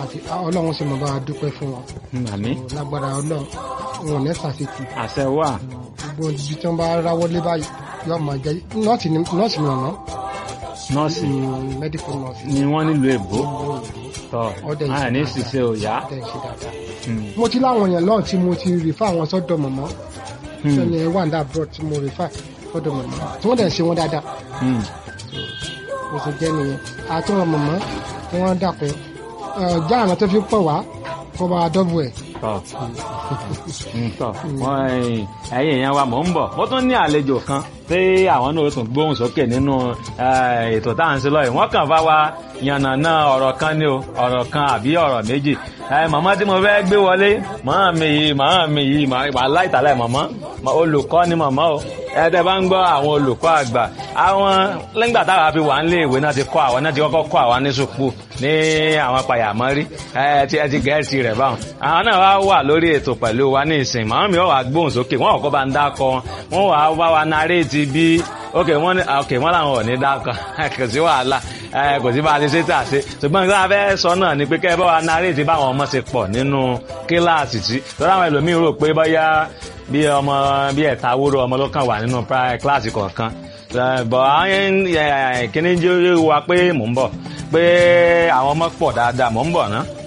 àti ọlọ́run sì mọ̀ bá a dúpẹ́ fún wọn màmí lágbára ọlọ́run wọn ò ní ṣàṣetì àṣẹ wà gbogbo ibi tí wọ́n bá ráwọ́lé báyìí yóò máa jẹ́ nọ́ọ̀sì ni nọ́ọ̀sì ni ọ̀nà nọ́ọ̀sì medical nurse ni wọ́n nílùú èbó tọ́ Ọdẹ ìṣe àní dáadáa. ṣiṣẹ́ ò yá. tẹ̀ ṣe dáadáa. Hmm. mo ti láwọn èèyàn lọ́ọ̀ tí mo ti rí fáwọn sọ́dọ̀ mọ̀mọ́ Hmm. sẹ́ni ẹ̀ wà ní abroad tí mo rí fà sọ́dọ̀ mọ̀mọ́ tí wọ́n dẹ̀ ṣe wọ́n dáadáa Hmm. mo sì jẹ́ nìyẹn àti wọn mọ̀mọ́ tí wọ́n dàpẹ́ já àwọn tó fi pọ̀ wá kó bá a dọ́bù ẹ̀. tọ́ Mm, tọ́ wọ́n ẹ̀yìn ẹ̀yìn èèyàn wa mò ń bọ̀ mo tún ní àlejò kan tí àwọn náà ó tún gbóhùn sókè nínú eh, ètò tá à ń ṣe lọ́yìn wọ́n kàn bá wa yànnàná ọ̀rọ̀ kan ní o ọ̀rọ̀ kan àbí ọ̀rọ̀ méjì Eh, màmá tí mo fẹ́ gbé wọlé màmá mi yìí màmá mi yìí màá láìtàlẹ̀ màmá Ma- olùkọ́ ni màmá o ẹ̀ẹ́dẹ̀ bá ń gbọ́ àwọn olùkọ́ àgbà àwọn lẹ́gbà táwa fi wà nílé ìwé náà ti kọ́ àwọn náà ti kọ́kọ́ kọ́ àwọn ní sùpù ní àwọn pàyàmọ́rí ẹ ti ẹ ti gẹ̀ẹ́sì rẹ̀ báwọn àwọn náà wá wà lórí ètò pẹ̀lú wa ní ìsìn màmá mi wà gbóhùn sókè wọn kọ́kọ́ bá ń dákọ wọn wà wá wa naréètì bí ok wọn ní ok wọn làwọn ò ní dákọ kò sí wàhálà ẹ kò sí bá a ti ṣe tà ṣe ṣùgbọ́n nǹkan abẹ́ sọ náà ni pé kẹ́ ẹ bá wa naréètì báwọn ọmọ ṣe pọ̀ nínú kíláàsì tí lọ́dọ̀ àwọn ẹlòmíín rò pé bóyá bí ọmọ bí ẹ̀ta wúrò ọmọ ló kàn wà nínú pri- kíláàsì kọ̀ọ̀kan Eh, bọ̀ àwọn kíní jẹ́ wa pé mò ń bọ̀ pé àwọn ọmọ pọ̀ dáadáa mò ń bọ̀ ná.